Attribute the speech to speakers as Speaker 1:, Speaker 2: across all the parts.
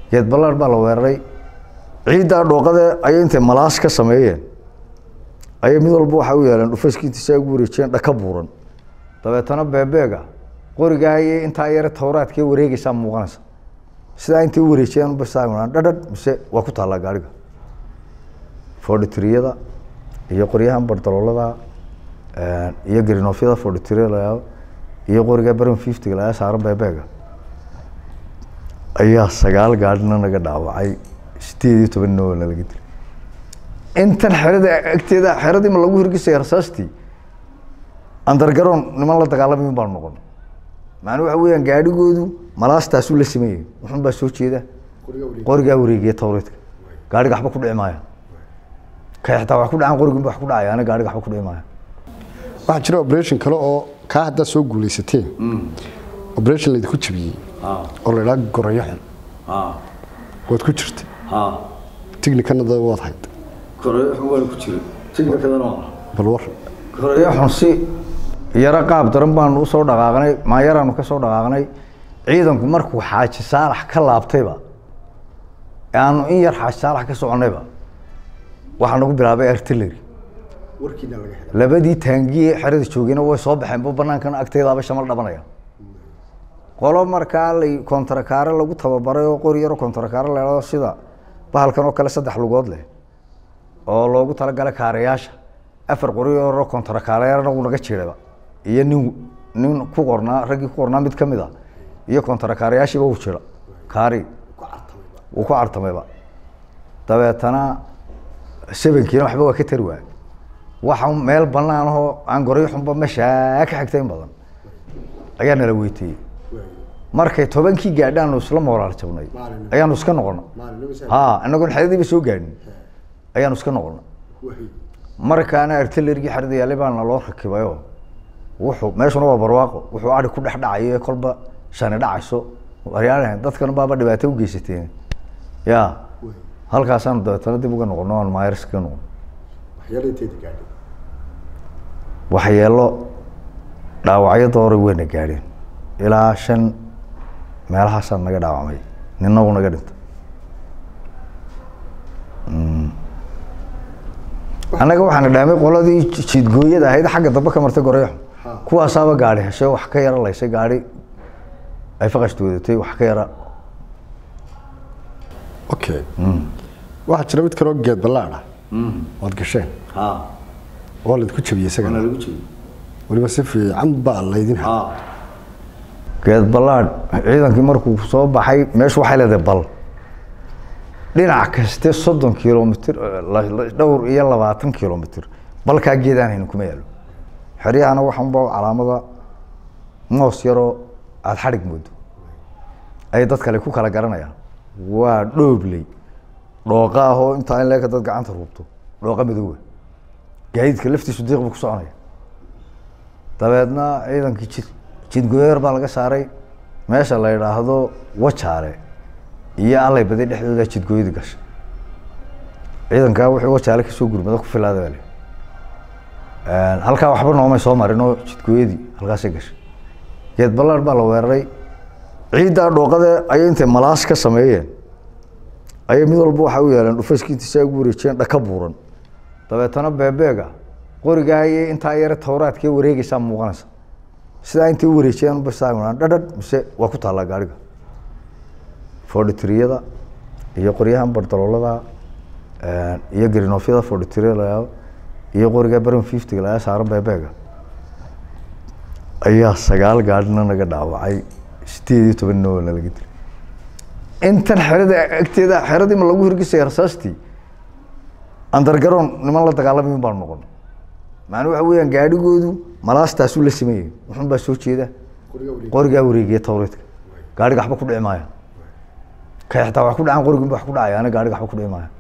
Speaker 1: geed ballaar baa la weeraray ciiddaa dhooqade ayay intay malaas ka sameeyeen ayay mid walba waxay u yeeleen dhufayskii intiisa ay ugu wareejiyeen dhaka buuran dabeetana beebeega qorigaa ayay intaa yare tawraadkee wareegaysaa muuqanaysa sidaa intay u wareejiyeen basaan dhadhadh mise waa ku taallaa gaariga fordhitriyada iyo qoryahan bardaloolada iyo grinofyada fordhitriyada la yihahdo iyo qoriga baran fiftyga laga saaro beebeega ayaa sagaal gaadhina naga dhaawacay sideed iyo toban noo nalaga dilay intan xerada agteeda xeradii ma lagu hirgisaya rasaastii andargaroon niman la dagaalamayin baan noqon macnuu waxa weeyaan gaadhigoodu malaastaasuu la sameeyey wuxun baa soo jeeda qorigaa wareegiya tawreedka gaadhiga waxba ku dhici maaya kay xitaa wax ku dhacaan qoriginba wax ku dhacaya ana gaadhiga waxba ku dhici maaya
Speaker 2: waxaa jira operation kale oo kaa haddaad soo guulaysateen operation laydinku jabiyey oo la idhaa gorayo xun waad ku jirtay tignikanada waad hayd
Speaker 1: koreyo xun waan ku jiray tignikadana
Speaker 2: bal war
Speaker 1: koreyo xun si yaro qaab daran baanu usoo dhaqaaqnay maayaraanu ka soo dhaqaaqnay ciidanku markuu xaaji saalax ka laabtayba aanu in yar xaaji saalax ka soconnayba waxaa nagu bilaabay artillery
Speaker 2: warkiina laga helay
Speaker 1: labadii taangiye xerada joogayna way soo baxeen bu banaankan agteedaaba shamal dhabanaya qolo markaa lay kontarakaare lagu tababaray oo qori yaro kontarakaare leedo sida bahalkan oo kale saddex lugood leh oo loogu talagalay kaarayaasha afar qori yaro kontarakaarena uu naga jiiraba iyo nin nin ku qornaa raggii ku qornaa mid ka mid a iyo kontarakaarayaashiiba uu jira kaari wuu ku cartamayba dabeetana sebenkiina waxba waa ka tari waay waxa meel banaan ahoo aan goray xunba meeshaa ka xigta in badan ayaa nala weyteeyey markay tobankii gaadhaanu isla moraal jabnay
Speaker 2: Maalin.
Speaker 1: ayaanu iska noqona ha inagoon xeradiiba soo gaadhin ayaanu iska noqona markaana artillerigii xerada yaallay baana loo rakibayo wuxuu meeshuna waa barwaaqo wuxuu ari ku dhex dhacayo ee kolba shani dhacayso waryaalahan dadkan baaba dhibaato u geysateen ya halkaasaanu dabeetana dib uga noqono aan maayars ka noqon
Speaker 2: waxyaala inteeda gaadhay
Speaker 1: waxyeelo dhaawacyo doora weyna gaadheen ilaa shan meelahaasaa naga dhaawacmay nina uu naga dhintay Mm. annaga waxaana dhaamay qoladii ji- jiidgooyada ahayd xagga dambe ka martay goreexo
Speaker 2: Ha.
Speaker 1: kuwaasaaba gaadhi heshay wax ka yara laysay gaadhi ay faqashta wadatay wax ka yara
Speaker 2: okay waxaa jira mid kaloo geed ballaadha waad gasheen waa laydku jabiyey isagana weliba si fiican baa laydin hay
Speaker 1: geed ballaadh ciidankii markuu soo baxay meeshu waxay leedahay bal dhinac kaste soddon kilomitr dhowr iyo labaatan kilomitr balkaa geedaan haynin kuma yaalo xeryahana waxanba calaamada moos yaroo aada xadhig moodo ay dad kale ku kala garanayaan waa dhoobley dhooqa ahoo intaa in leeka dad gacanta ruubto dhooqa madoowa gaadiidka laftiisu diiq buu ku soconaya dabeedna ciidankii jid jidgoyeer baa laga saaray meesha la yidhaahdo wajaale iyo allay baday dhexdooda jidgooyadii gashay ciidankaa wuxuu wajaale kasoo gurmada ku filaada baa li halkaa waxba noomay soo marin oo jidgooyadii halkaasay gashay geed ballaar baa la weeraray ciiddaa dhooqade ayay intay malaas ka sameeyeen ayay mid walba waxay u yeeleen dhufayskii intiisa ay ugu wareejiyeen dhaka buuran dabeetana beebeega qorigaa ayay intaa yare tawraadkee wareegaysaa muuqanaysa sidaa intay u wareejiyeen basaan dhadhadh mise waa ku taallaa gaariga fordhitriyada iyo qoryahan bardaloolada iyo grinofyada fordhitriyada la yihahdo iyo qoriga baran fiftyga laga saaro beebeega ayaa sagaal gaadhina naga dhaawacay sideed iyo toban noo nalaga dilay intan xerada agteeda xeradii ma lagu hirgisaya rasaastii andargaroon niman la dagaalamayin baanu noqon macnuu waxa weeyaan gaadhigoodu malaastaasuu la sameeyey wuxun baa soo jeeda qorigaa wareegiya tawreedka gaadhiga waxba ku dhici maaya kay xitaa wax ku dhacaan qoriginba wax ku dhacaya ana gaadhiga waxba ku dhici maaya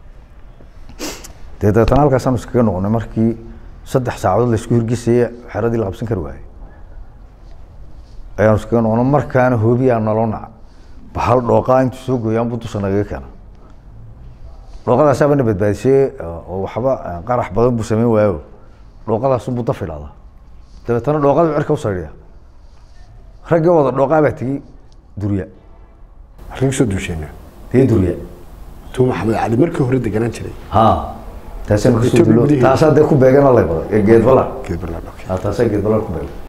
Speaker 1: dee dabeetana halkaasaanu iskaga noqonay markii saddex saacadood laisku hirgisaya xeradii la qabsan kari waayey ayaanu iskaga noqonay markaana hoobiyaa naloo naca bahal dhooqaa intuu soo gooyaan buu dusha nagaga keena dhooqadaasaaba na badbaadisee oo waxba qarax badan buu sameyn waayo dhooqadaasunbuu daf idhahdaa dabeetana dhooqada cirka u saydhiya raggii wada dhooqaa baa tegi durya
Speaker 2: halkay kusoo duusheenna
Speaker 1: ree durya
Speaker 2: tuu maxamed cali markii hore deganaan jiray
Speaker 1: ha taasaan kusoo
Speaker 2: Ethiopia
Speaker 1: dulo
Speaker 2: gudaheeda.
Speaker 1: taasaa dee ku beegana lay badan ee geed ballaar
Speaker 2: geed barlaan okay
Speaker 1: ha taasaa geed ballaar ku beegan